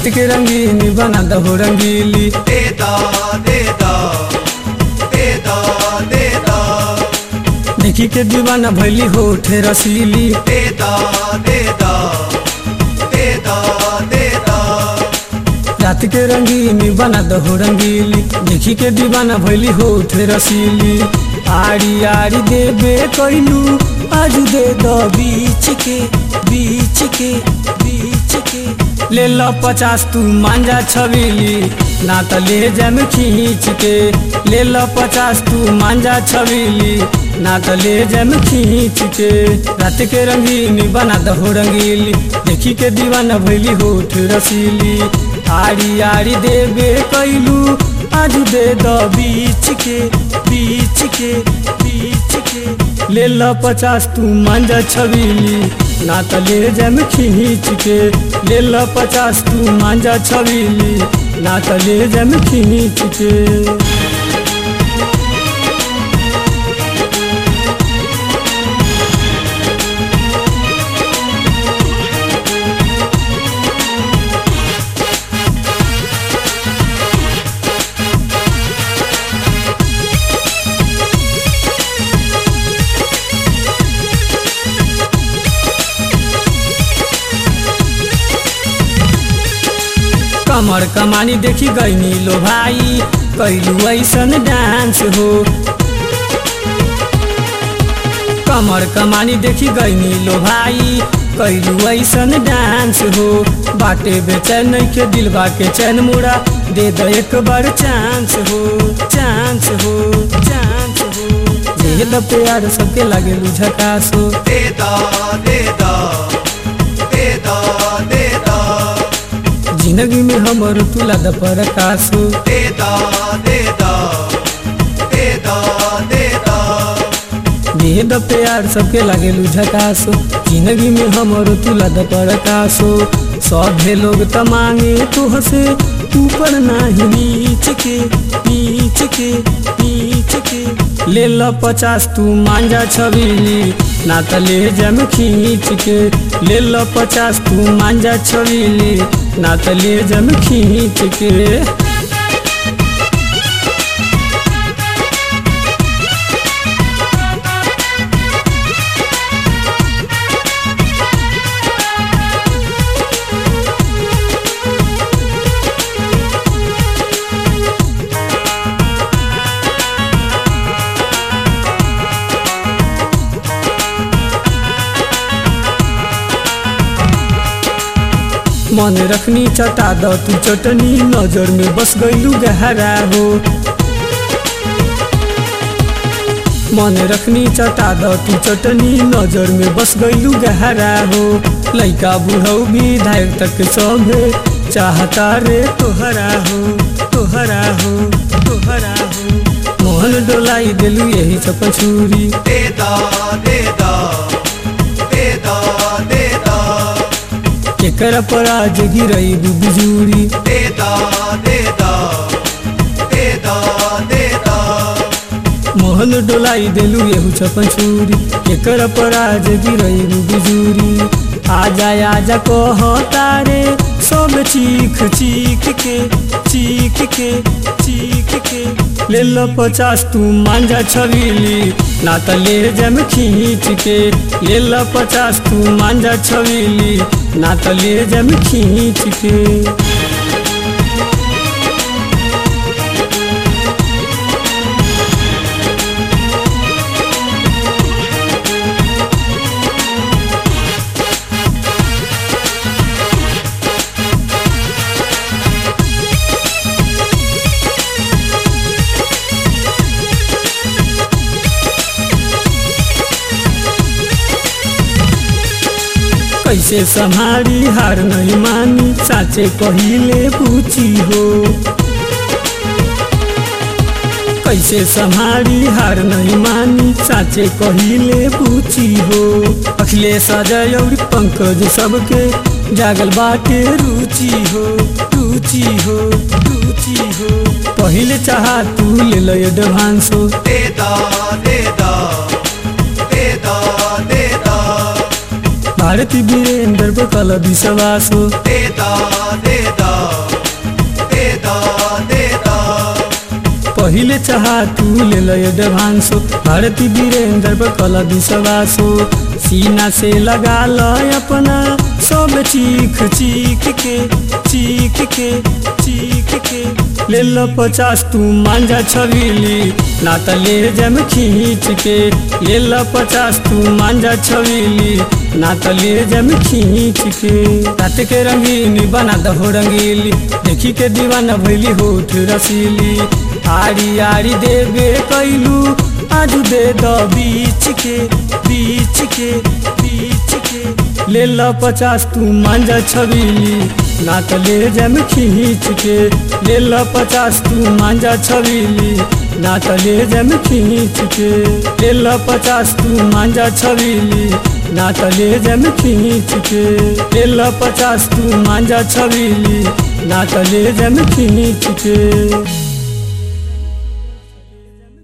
रात के रंगीनी बना दहो रंगीली दे दा दे दा दे दा दे दा देखी के दीवाना भैली होठे रसीली दे दा दे दा दे दा दे दा रात के रंगीनी बना दहो रंगीली देखी के दीवाना भैली होठे रसीली आड़ी आड़ी देबे कैलू आज दे द बीच के बीच के बीच के ले लो पचास तू मांजा छबीली ना त ले जम खींच के ले लो पचास तू मांजा छबीली ना त ले जम खींच के रात के रंगीनी बना दहो रंगीली देखी के दीवाना भैली होठ रसीली आड़ी आड़ी देबे कैलू आज दे द बीच के बीच के बीच के ले लो पचास तू मांजा छबीली ना त ले जम खींच के ले लो पचास तू मांजा छबीली ना त ले जम खींच के कमर कमानी देखी गईनी लो भाई कैलू ऐसन डांस हो कमर कमानी देखी गईनी लो भाई कैलू ऐसन डांस हो बाटे बेचैन के दिलबा के चैन मुड़ा दे दो एक बार चांस हो चांस हो चांस हो जे द प्यार सबके लागे झकास हो दे दा दे दा दे दा दे दा जिंदगी में हमर तुला द प्रकाश हो दे दा दे दा दे दा दे दा देह द प्यार सबके लागे झकास हो जिंदगी में हमर तुला द प्रकाश हो सभे लोग त मांगे तू हसे ऊपर नाही नीच के नीच के नीच के ले लो पचास तू मांजा छबीली ना त ले जम खींच के ले लो पचास तू मांजा छबीली ना त ले जम खींच के मन रखनी चटा द तू चटनी नजर में बस गईलू गहरा हो मन रखनी चटा द तू चटनी नजर में बस गईलू गहरा हो लइका बुढ़ऊ विधायक तक सभे चाहता रे तोहरा हो तोहरा हो तोहरा हो मोहन डोलाई दिलू यही चपछूरी दे दा दे दा दे दा दे दा केकर पर आज गिरई बिजूरी दे दा दे दा दे दा दे दा मोहन डोलाई देलू एहू छपन छुरी केकर पर आज गिरई बिजूरी आजा आजा कह तारे सब चीख चीख के चीख के चीख के ले लो पचास तू मांजा छबीली ना त ले जम खींच के ले लो पचास तू मांजा छबीली ना त ले जम खींच के कैसे संभारी हार नहीं मानी साचे कहिले पूछी हो कैसे संभारी हार नहीं मानी साचे कहिले पूछी हो अखिलेश अजय और पंकज सबके जागल बाटे रुचि हो रुचि हो रुचि हो पहिले चाहा तू ले लो एडवांस हो दे दा दे दा दे दा दे दा भारती वीरेंद्र पर कल विश्वास हो दे दा दे द दे द दे द पहिले चाह तू ले लो एडवांसो भारती वीरेंद्र पर कल विश्वासो सीना से लगा लो अपना सब चीख चीख के चीख के चीख के ले लो पचास तू मांझा छबीली ना त ले जम खींच के ले लो पचास तू मांझा छबीली ना त ले जम खींच के रात के रंगीनी बना दहो रंगीली देखी के दीवाना भैली होठ रसीली आड़ी आड़ी देबे कैलू आज दे द बीच के बीच के बीच के ले लो पचास तू मांझा छबीली ना तो ले जम खींच के ले लो पचास तू मांझा छबीली ना तो ले जम खींच के ले लो पचास तू मांझा छबीली ना तो ले जम खींच के ले लो पचास तू मांझा छबीली ना तो ले जम खींच के